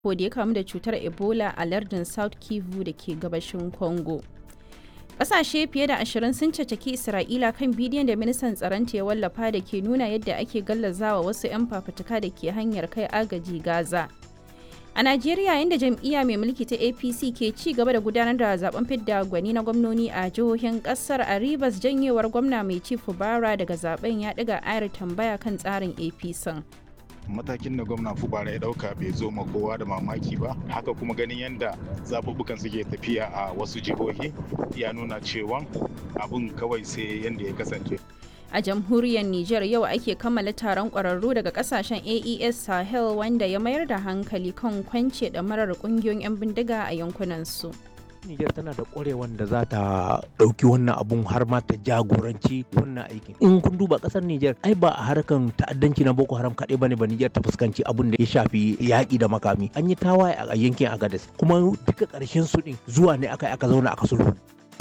da ya kamu da cutar ebola a lardin south kivu da ke gabashin congo Ƙasashe fiye da ashirin sun cacaki Isra'ila kan bidiyon da ministan tsaronta ya wallafa da ke nuna yadda ake gallazawa wasu 'yan fafutuka da ke hanyar kai agaji Gaza. A Najeriya inda jam'iyya mai mulki ta APC ke ci gaba da gudanar da zaben fidda gwani na gwamnoni a jihohin kasar a Rivers janyewar gwamna mai ci Fubara daga zaben ya ɗiga ayar tambaya kan tsarin APC. matakin da gwamna fubara ya dauka bai zo ma kowa da mamaki ba haka kuma ganin yadda zaɓuɓɓukan suke tafiya a wasu jihohi ya nuna cewa abun kawai sai yadda ya kasance a jamhuriyar Nijar yau ake kammala taron ƙwararru daga kasashen AES Sahel wanda ya mayar da hankali kan kwance da marar ƙungiyoyin 'yan bindiga a yankunansu. Nijar tana da ƙwarewan da za ta ɗauki wannan abun har ma ta jagoranci wannan aikin. In kun duba ƙasar Nijar ai ba a harkan ta'addanci na Boko Haram kaɗai bane ba Nijar ta fuskanci abun da ya shafi yaƙi da makami. An yi tawaye a yankin Agadez kuma duka ƙarshen su ɗin zuwa ne aka aka zauna aka sulhu.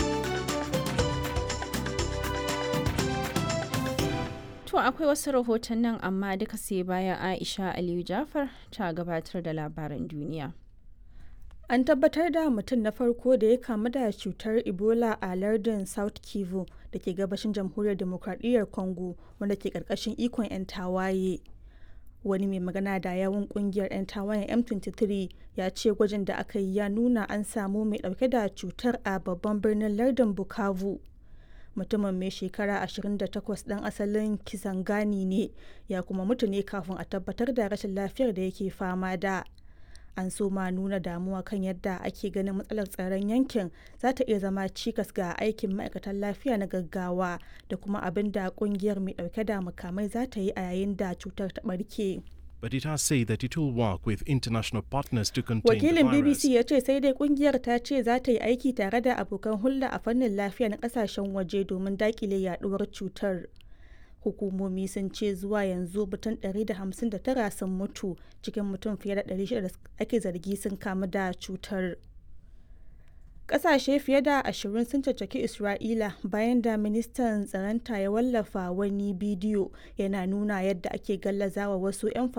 To akwai wasu rahoton nan amma duka sai bayan Aisha Aliyu Jafar ta gabatar da labaran duniya. An tabbatar da mutum na farko da ya kamu da cutar Ebola a lardin South Kivu da ke gabashin jamhuriyar demokradiyyar Congo wanda ke karkashin ikon 'yan tawaye. Wani mai magana da yawun kungiyar 'yan tawayen M23 ya ce gwajin da aka yi ya nuna an samu mai dauke da cutar a babban birnin lardin Bukavu. mutumin mai shekara 28 ɗan asalin kisangani ne ya kuma mutu ne kafin a tabbatar da rashin lafiyar da yake fama da an so ma nuna damuwa kan yadda ake ganin matsalar tsaron yankin za ta iya zama cikas ga aikin ma'aikatan lafiya na gaggawa da kuma abin da kungiyar mai dauke da makamai za ta yi a yayin da cutar ta barke. but it has said that it will work with international partners to contain Wakilin the virus. BBC ya ce sai dai kungiyar ta ce za ta yi aiki tare da abokan hulɗa a fannin lafiya na kasashen waje domin dakile yaduwar cutar. Hukumomi sun ce zuwa yanzu mutum 159 sun mutu cikin mutum fiye da 600 da ake zargi sun kamu da cutar. Ƙasashe fiye da ashirin sun caccaki Isra'ila bayan da ministan tsaronta ya wallafa wani bidiyo yana nuna yadda ake gallazawa wasu 'yan